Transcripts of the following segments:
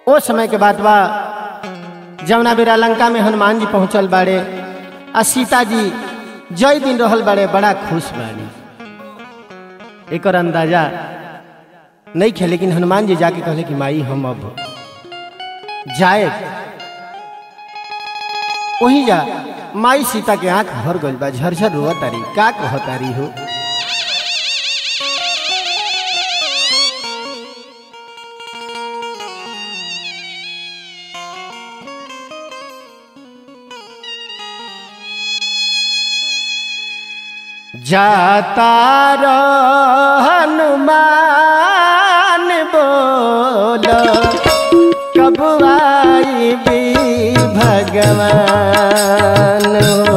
ओ समय के बात बा जमुना बेरा लंका में हनुमान जी पहुंचल बाड़े आ सीता जी जय दिन रहल बाड़े बड़ा खुश बाड़ी एकर अंदाजा नहीं खे लेकिन हनुमान जी जाके कहले कि माई हम अब जाए वही जा माई सीता के आंख भर गइल बा झरझर रोआ तारी का कह तारी हो जाता रह हनुमान बोल कब आई भी भगवान हो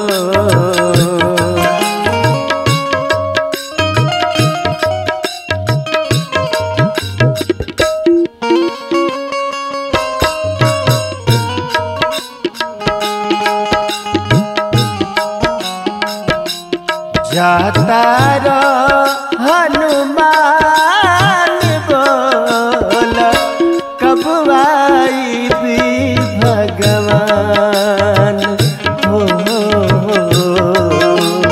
जाता रह हनुमान बोल कब आई भी भगवान हो, हो, हो।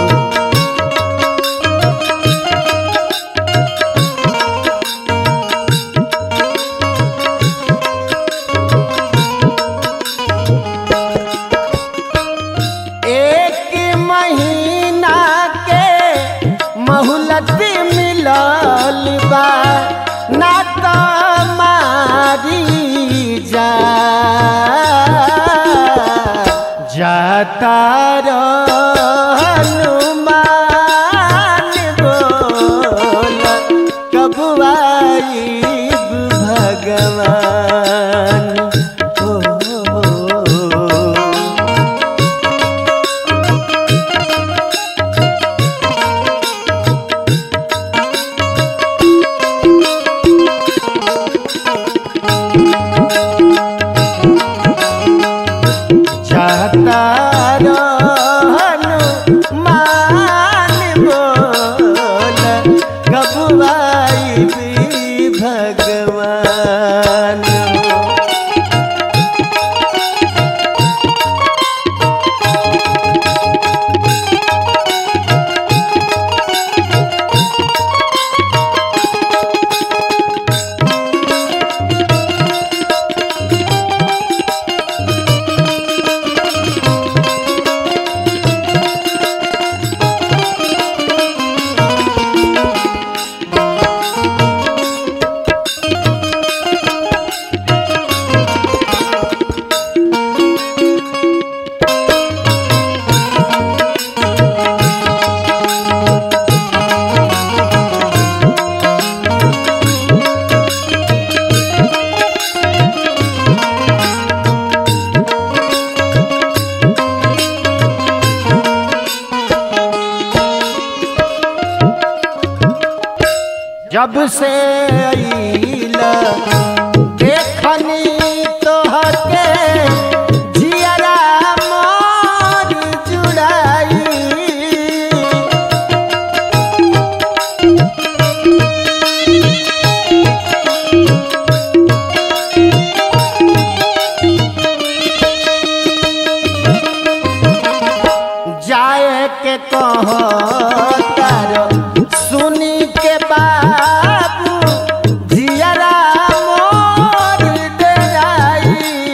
एक महीना के मोहलत मिलल बा ना तो मारी जा जाता रह हनुमान बोल कब आईब भगवान हो, हो, हो। जाता हनुमान बोल गबुआई भी भगवान जब से अइला देखनी तोहके जियरा मोर जुड़ाई जाए के कहतार सुनी के बाबू जियरा मोर डेराई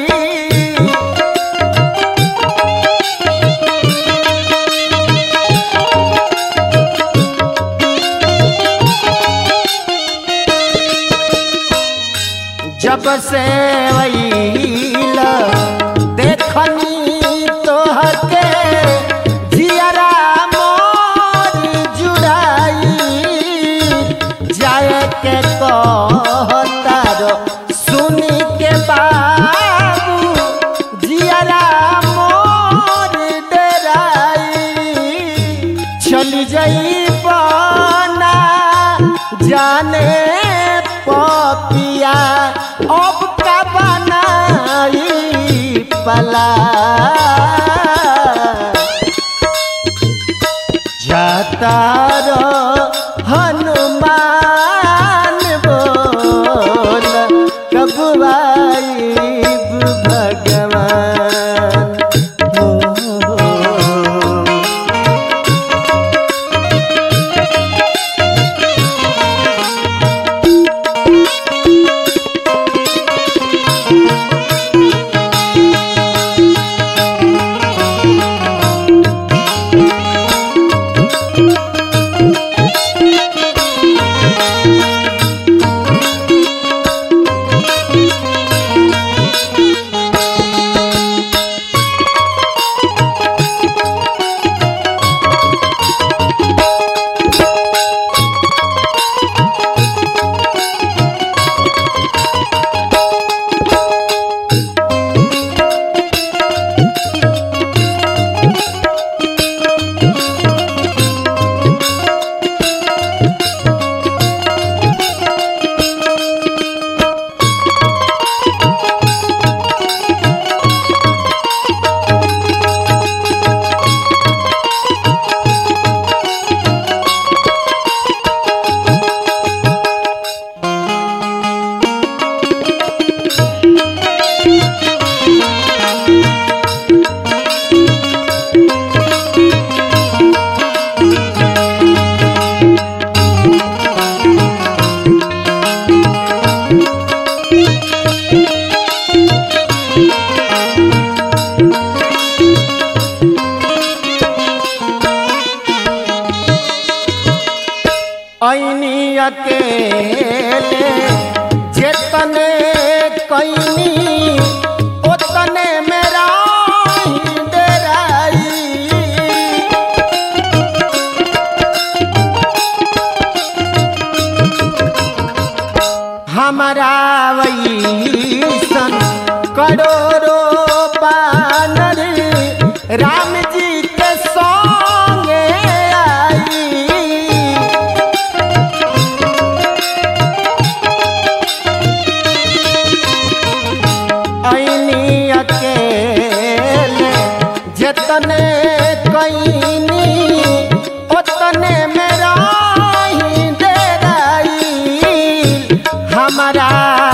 जब से वैला देखनी तोहके जियरा मोर जुड़ाई जाए के कहतार सुनी के बाबू जियरा मोर डेराई चली जाई बना जाने पपिया अब का बनाई पला जाता रह हनुमान बोल कब आई हमारा वैसन करोड़ों बानर राम जी के संगे आई ऐनी अकेले जतने कईनी ओतने मेरा ही डेराई हमारा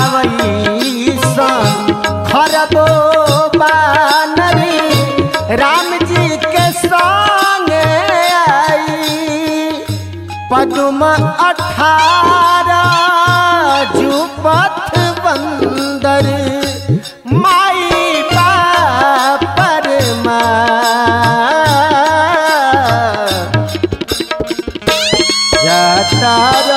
वैसन खरबो बानरी राम जी के संगे आई पदुम अठारह जुपथ बंदर माई बापर जाता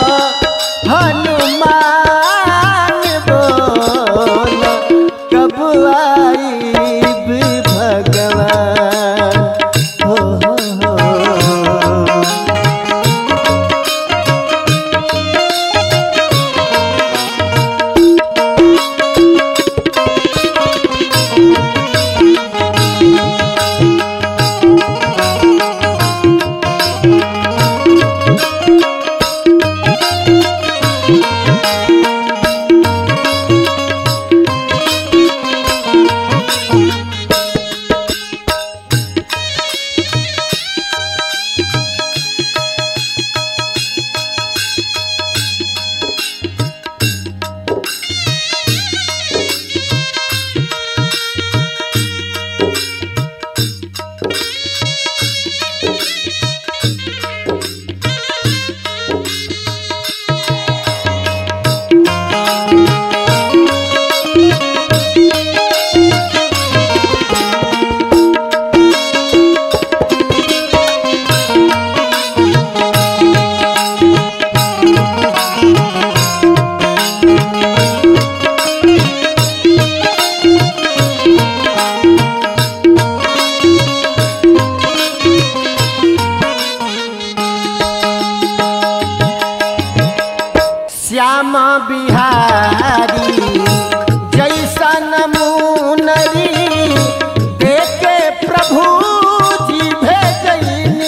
हनुमान बोल कब आईब भगवान हो हो हो श्याम बिहारी जैसन मुनरी देखे प्रभु जी भेजनी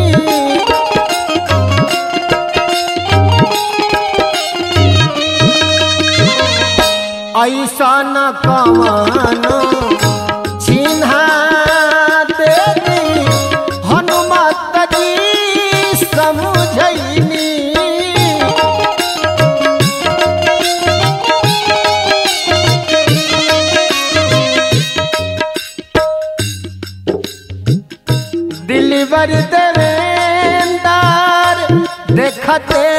ऐसन कवन चिन्हा देवी हनुमत जी समझैनी दिलबर देवेंदार देखते